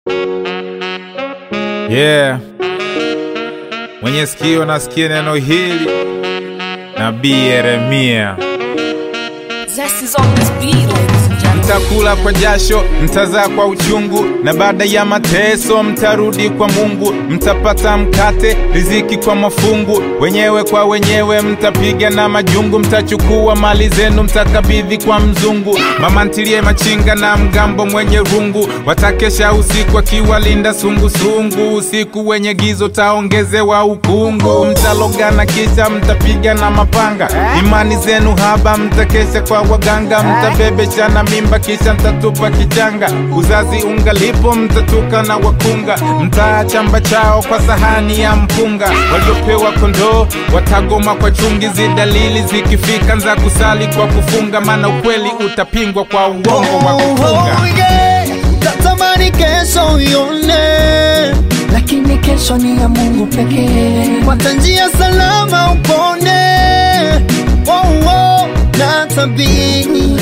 Yeah. Mwenye sikio nasikia neno hili, Nabii Yeremia. Zest is on this beat, ladies and gentlemen. Mtakula kwa jasho, mtazaa kwa uchungu, na baada ya mateso mtarudi kwa Mungu. Mtapata mkate, riziki kwa mafungu, wenyewe kwa wenyewe mtapiga na majungu. Mtachukua mali zenu, mtakabidhi kwa mzungu. Mama ntilie machinga na mgambo mwenye rungu, watakesha usiku akiwalinda sungusungu. Usiku wenye gizo taongezewa ukungu, mtalogana kisha mtapiga na mapanga. Imani zenu haba, mtakesha kwa waganga, mtabebeshana mimba kisha mtatupa kichanga. Uzazi ungalipo, mtatuka na wakunga, mtaachamba chao kwa sahani ya mpunga. Waliopewa kondoo watagoma kwa chungizi, dalili zikifika za kusali kwa kufunga, maana ukweli utapingwa kwa uongo wa kufunga. Oh, yeah. Utatamani kesho ione, Lakini kesho ni ya Mungu pekee. pata njia salama upone. Oh, oh, na tabiri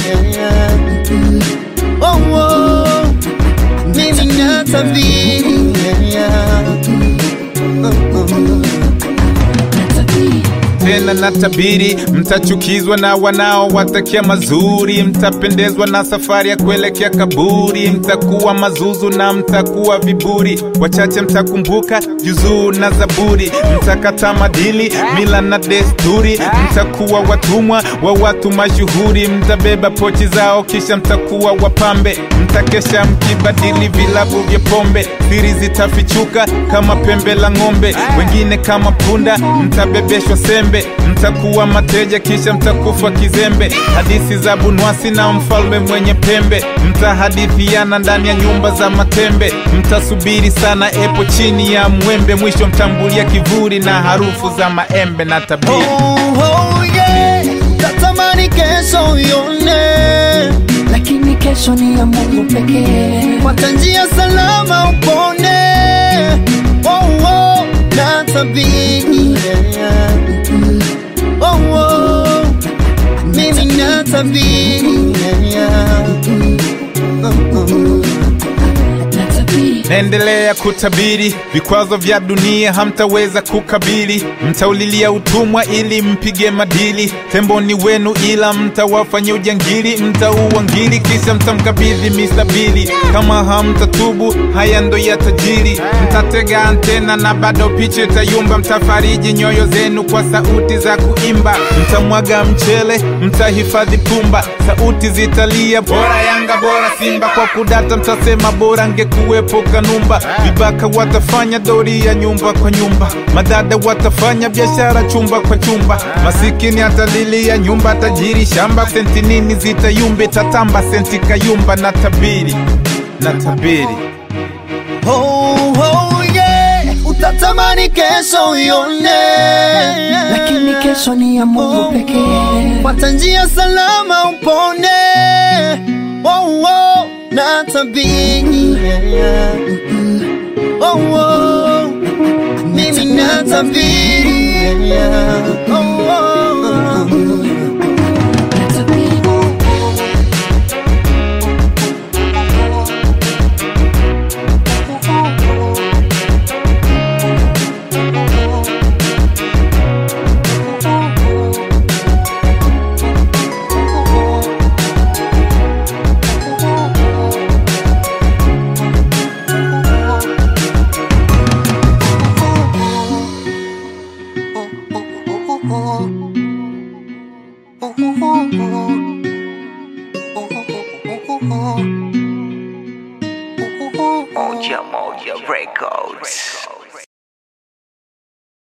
oh, oh, mimi na tabiri tena na tabiri, mtachukizwa na wanao watakia mazuri, mtapendezwa na safari ya kuelekea kaburi, mtakuwa mazuzu na mtakuwa viburi, wachache mtakumbuka juzuu na Zaburi, mtakata madili, mila na desturi, mtakuwa watumwa wa watu mashuhuri, mtabeba pochi zao kisha mtakuwa wapambe, mtakesha mkibadili vilabu vya pombe, siri zitafichuka kama pembe la ng'ombe, wengine kama punda, mtabebeshwa sembe, mtakuwa mateja kisha mtakufa kizembe. Hadithi za Bunwasi na mfalme mwenye pembe, mtahadithiana ndani ya nyumba za matembe, mtasubiri sana epo chini ya mwembe, mwisho mtambulia kivuli na harufu za maembe na tabiri. Oh, oh, yeah. Utatamani kesho ione, Lakini kesho ni ya Mungu pekee. pata njia salama upone. Oh, oh, na tabiri oh, oh, mimi na tabiri Naendelea kutabiri vikwazo vya dunia hamtaweza kukabili, mtaulilia utumwa ili mpige madili. Tembo ni wenu ila mtawafanya ujangili, mtaua ngili kisha mtamkabidhi misabili. Kama hamtatubu haya ndo ya tajiri, mtatega antena na bado picha itayumba. Mtafariji nyoyo zenu kwa sauti za kuimba, mtamwaga mchele, mtahifadhi pumba, sauti zitalia bora Yanga bora Simba, kwa kudata mtasema bora ngekuwepo Kanumba. Vibaka watafanya doria nyumba kwa nyumba, madada watafanya biashara chumba kwa chumba, masikini atalilia nyumba, tajiri shamba. Senti nini zitayumbe, tatamba senti kayumba. Na tabiri na tabiri Oh, oh, yeah. Utatamani kesho ione, Lakini kesho ni ya Mungu pekee. pata njia salama upone. Oh, oh, na tabiri oh, oh, mimi na tabiri oh, oh. Moja Moja Records.